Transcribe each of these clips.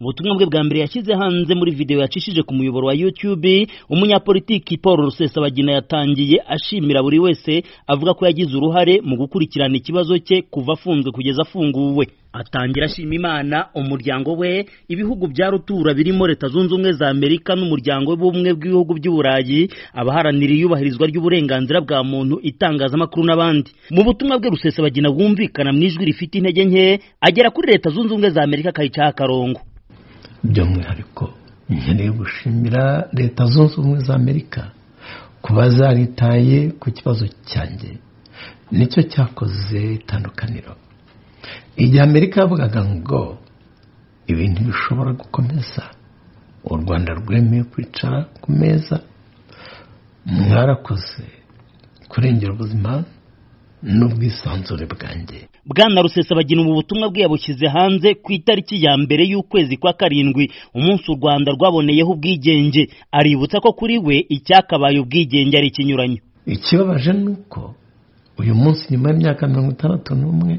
ubutumwa bwe bwa mbere yashyize hanze muri video yacishije ku muyoboro wa YouTube umunyapolitiki Paul Rusesabagina yatangiye ashimira buri wese avuga ko yagize uruhare mu gukurikirana ikibazo cye kuva afunzwe kugeza afunguwe atangira ashima imana umuryango we ibihugu bya rutura birimo leta zunze ubumwe za amerika n'umuryango w'ubumwe bw'ibihugu by'uburayi abaharanira iyubahirizwa ry'uburenganzira bwa muntu itangazamakuru n'abandi mu butumwa bwe rusesabagina bwumvikana mu ijwi rifite intege nke agera kuri leta zunze ubumwe za amerika akayicaho akarongo by'umwihariko nkeneye gushimira leta zunze ubumwe za amerika kuba zaritaye ku kibazo cyanjye nicyo cyakoze itandukaniro igihe amerika yavugaga ngo ibintu bishobora gukomeza u rwanda rwemeye kwicara ku meza mwarakoze kurengera ubuzima n'ubwisanzure bwanjye bwana rusesabagina ubu butumwa bwe yabushyize hanze ku itariki ya mbere y'ukwezi kwa karindwi umunsi u rwanda rwaboneyeho ubwigenge aributsa ko kuri we icyakabaye ubwigenge ari ikinyuranyo ikibabaje ni uko uyu munsi nyuma y'imyaka mirongo itandatu n'umwe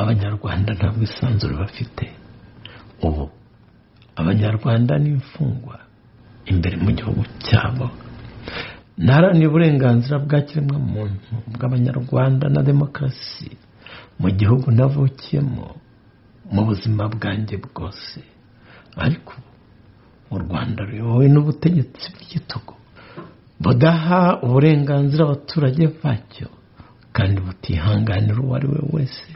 abanyarwanda nta bwisanzure bafite ubu abanyarwanda n'imfungwa imbere mu gihugu cyabo ntaharanira uburenganzira bwa kiremwamuntu bw'abanyarwanda na demokarasi mu gihugu navukiyemo mu buzima bwanjye bwose ariko u rwanda ruyobowe n'ubutegetsi bw'igitugu budaha uburenganzira abaturage bacyo kandi butihanganira uwo ari we wese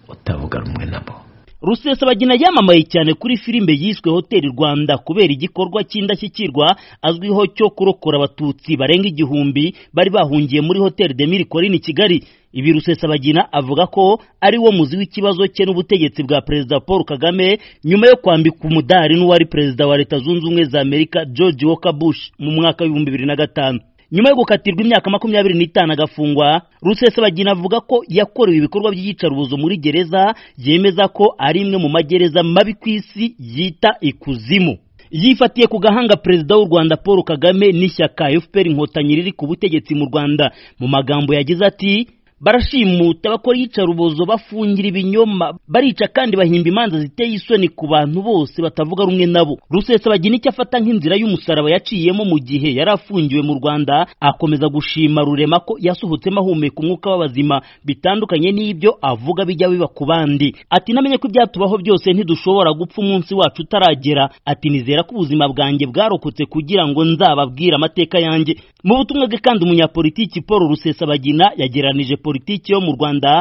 utavuga rumwe nabo rusesabagina yamamaye cyane kuri filime yiswe hoteli rwanda kubera igikorwa cy'indashyikirwa azwiho cyo kurokora abatutsi barenga igihumbi bari bahungiye muri hoteli de mirikorine kigali ibi rusesabagina avuga ko ari wo muzi w'ikibazo cye n'ubutegetsi bwa perezida paul kagame nyuma yo kwambika umudari n'uwari perezida wa leta zunze ubumwe za amerika george walker bush mu mwaka w'ibihumbi bibiri na gatanu nyuma yo gukatirwa imyaka makumyabiri n'itanu agafungwa rusesabagina avuga ko yakorewe ibikorwa by'iyicarubozo muri gereza yemeza ko ari imwe mu magereza mabi ku isi yita ikuzimu yifatiye ku gahanga perezida w'u rwanda paul kagame n'ishyaka fpr inkotanyi riri ku butegetsi mu rwanda mu magambo yagize ati barashimuta bakora iyicarubozo bafungira ibinyoma barica kandi bahimba imanza ziteye isoni ku bantu bose batavuga rumwe nabo rusesabagina icyo afata nk'inzira y'umusaraba yaciyemo mu gihe yari afungiwe mu rwanda akomeza gushima rurema ko yasohotsemo ahumeka umwuka w'abazima bitandukanye n'ibyo avuga bijya biba ku bandi ati namenye ko ibyatubaho byose ntidushobora gupfa umunsi wacu utaragera ati nizera ko ubuzima bwanjye bwarokotse kugira ngo nzababwire amateka yanjye mu butumwa bwe kandi umunyapolitiki paul rusesabagina yageranije politiki yo mu rwanda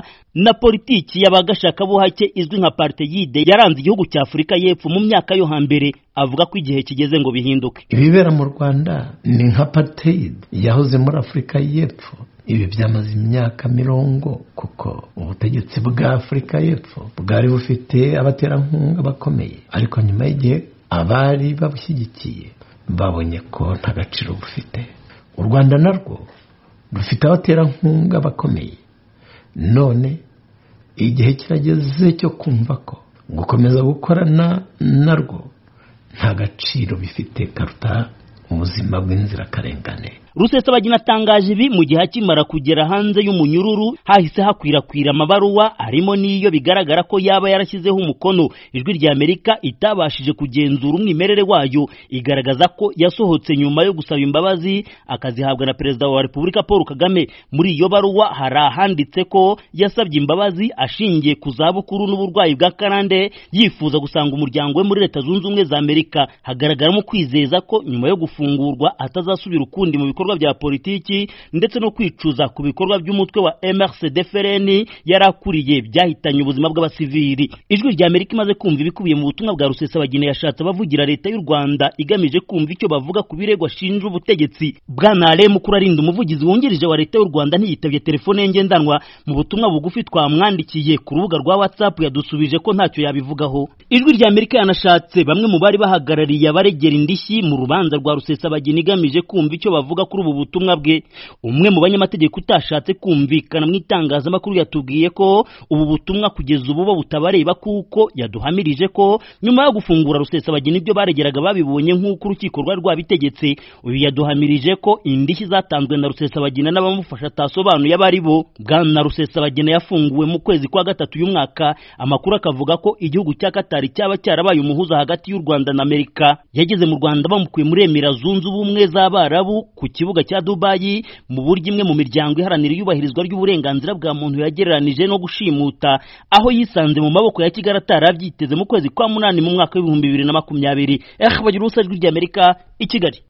na politiki y'abagashakabuhake izwi nka parteyide yaranze igihugu cya afurika y'epfo mu myaka yo hambere avuga ko igihe kigeze ngo bihinduke ibibera mu rwanda ni nka parteyide yahoze muri afurika y'epfo ibi byamaze imyaka mirongo kuko ubutegetsi bwa afurika y'epfo bwari bufite abaterankunga bakomeye ariko nyuma y'igihe abari babushyigikiye babonye ko nta gaciro bufite u rwanda narwo rufite abaterankunga bakomeye none igihe kirageze cyo kumva ko gukomeza gukorana narwo nta gaciro bifite karuta ubuzima bw'inzirakarengane rusesabagina atangaje ibi mu gihe akimara kugera hanze y'umunyururu hahise hakwirakwira amabaruwa harimo n'iyo bigaragara ko yaba yarashyizeho umukono ijwi rya amerika itabashije kugenzura umwimerere wayo igaragaza ko yasohotse nyuma yo gusaba imbabazi akazihabwa na perezida wa repubulika paul kagame muri iyo baruwa hari ahanditse ko yasabye imbabazi ashingiye ku zabukuru n'uburwayi bwa karande yifuza gusanga umuryango we muri leta zunze ubumwe za amerika hagaragaramo kwizeza ko nyuma yo gufungurwa atazasubira ukundi mu bikorwa bikorwa bya politiki ndetse no kwicuza ku bikorwa by'umutwe wa MRCD FRN yarakuriye byahitanye ubuzima bw'abasivili ijwi rya Amerika imaze kumva ibikubiye mu butumwa bwa Rusesabagina yashatse abavugira leta y'u Rwanda igamije kumva icyo bavuga ku birego ashinja ubutegetsi bwana Ale Mukurarinda umuvugizi wungirije wa leta y'u Rwanda ntiyitabye telefone ye ngendanwa mu butumwa bugufi twamwandikiye ku rubuga rwa WhatsApp yadusubije ko ntacyo yabivugaho ijwi rya Amerika yanashatse bamwe mu bari bahagarariye abaregera indishyi mu rubanza rwa Rusesabagina igamije kumva icyo bavuga kuri ubu butumwa bwe umwe mu banyamategeko utashatse kumvikana mu itangazamakuru yatubwiye ko ubu butumwa kugeza ubu bo butabareba kuko yaduhamirije ko nyuma yo gufungura rusesabagina ibyo baregeraga babibonye nk'uko urukiko rwari rwabitegetse uyu yaduhamirije ko indishyi zatanzwe na rusesabagina n'abamufasha atasobanuye abo ari bo bwana rusesabagina yafunguwe mu kwezi kwa gatatu uyu mwaka amakuru akavuga ko igihugu cya katari cyaba cyarabaye umuhuza hagati y'u rwanda na amerika yageze mu rwanda bamukuye muri emira zunze ubumwe z'abarabu ku kibuga cya dubayi mu buryo imwe mu miryango iharanira iyubahirizwa ry'uburenganzira bwa muntu yagereranije no gushimuta aho yisanze mu maboko ya kigali atarabyiteze mu kwezi kwa munani mu mwaka w'ibihumbi bibiri na makumyabiri eh bagira ubusa ijwi ry'amerika i kigali